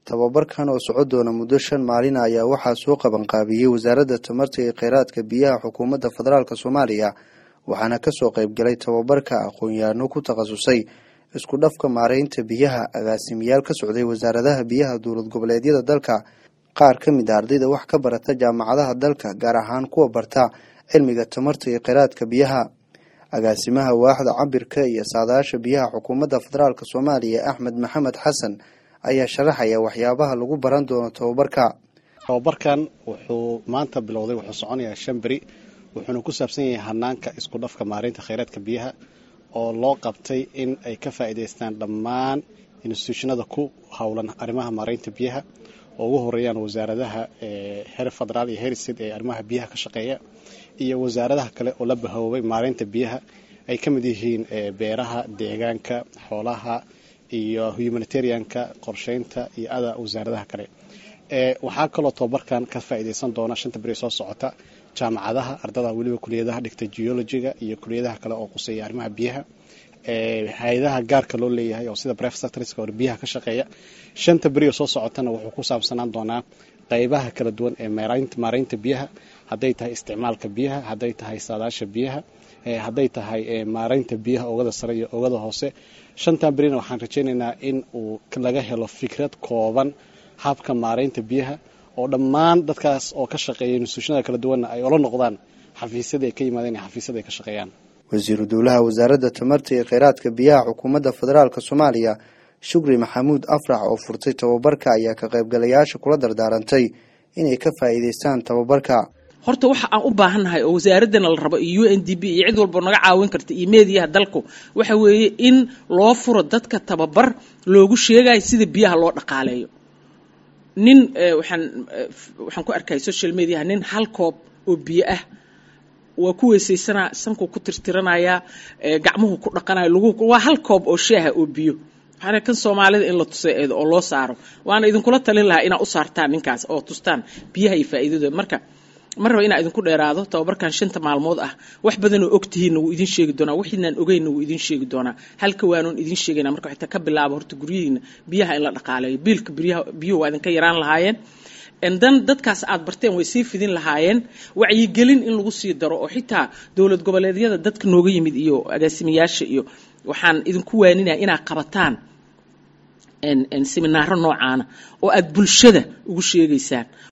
tababarkan oo soco doona muddo shan maalin ayaa waxaa soo qabanqaabiyey wasaaradda tamarta iyo kheyraadka biyaha xukuumadda federaalk soomaaliya waxaana kasoo qeybgalay tababarka aqoon-yahano ku takhasusay isku dhafka maareynta biyaha agaasimayaal ka socday wasaaradaha biyaha dowlad goboleedyada dalka qaar ka mid a ardayda wax ka barata jaamacadaha dalka gaar ahaan kuwa barta cilmiga tamarta iyo kheyraadka biyaha agaasimaha waaxda cabirka iyo saadaasha biyaha xukuumadda federaalk soomaaliya axmed maxamed xasan ayaa sharaxaya waxyaabaha lagu baran doono tababarka tababarkan wuxuu maanta bilowday wuxuu soconayaa shan beri wuxuuna ku saabsan yahay hanaanka isku dhafka maareynta kheyraadka biyaha oo loo qabtay in ay ka faa'iidaystaan dhammaan instituushinada ku howlan arrimaha maareynta biyaha oo ugu horeeyaan wasaaradaha heer federaal iyo heer state ee arrimaha biyaha ka shaqeeya iyo wasaaradaha kale oo la bahoobay maareynta biyaha ay ka mid yihiin beeraha deegaanka xoolaha iyo humanitarianka qorsheynta iyo ada wasaaradaha kale waxaa kaloo tababarkan ka faa'iidaysan doona shanta beri soo socota jaamacadaha ardada weliba kuliyadaha dhigta geologiga iyo kuliyadaha kale oo quseeya arrimaha biyaha hay-adaha gaarka loo leeyahay oo sida bref sectorska or biyaha ka shaqeeya shanta beri oo soo socotana wuxuu ku saabsanaan doonaa qaybaha kala duwan ee maareynta biyaha hadday tahay isticmaalka biyaha hadday tahay saadaasha biyaha hadday tahay maareynta biyaha oogada sare iyo oogada hoose shantan berina waxaan rajaynaynaa in uu laga helo fikrad kooban habka maareynta biyaha oo dhammaan dadkaas oo ka shaqeeya instituushinada kala duwanna ay ola noqdaan xafiisyada ay ka yimaadeen iyo xafiisyada ay ka shaqeeyaan wasiiru dowlaha wasaaradda tamarta iyo kheyraadka biyaha xukuumadda federaalk soomaaliya shukri maxamuud afrax oo furtay tababarka ayaa ka qaybgalayaasha kula dardaarantay inay ka faa'iidaystaan tababarka horta waxa aan u baahannahay oo wasaaraddana la rabo iyo u n d b iyo cid walba naga caawin karta iyo meediyaha dalku waxa weeye in loo furo dadka tababar loogu sheegayo sida biyaha loo dhaqaaleeyo nin waxaan waxaan ku arkaya social mediaha nin hal koob oo biyo ah waa ku weysaysanaa sankuu ku tirtiranayaa gacmuhu ku dhaqanaya lagu waa hal koob oo shaaha oo biyo waxaana kan soomaalida in la tusay eedo oo loo saaro waana idinkula talin lahaa inaa u saartaan ninkaas oo tustaan biyaha iyo faa'iidadooda marka ma raba inaa idinku dheeraado tababarkan shanta maalmood ah wax badanoo ogtihiinna wuu idin sheegi doonaa wixiinaan ogeynna wuu idin sheegi doonaa halka waanoon idin sheegayna marka xitaa ka bilaabo horta guryihiina biyaha in la dhaqaaleeyo biilka biyuhu waa idinka yaraan lahaayeen dan dadkaas aad barteen way sii fidin lahaayeen wacyigelin in lagu sii daro oo xitaa dowlad goboleedyada dadka nooga yimid iyo agaasimayaasha iyo waxaan idinku waaninaya inaad qabataan seminaaro noocaana oo aad bulshada ugu sheegaysaan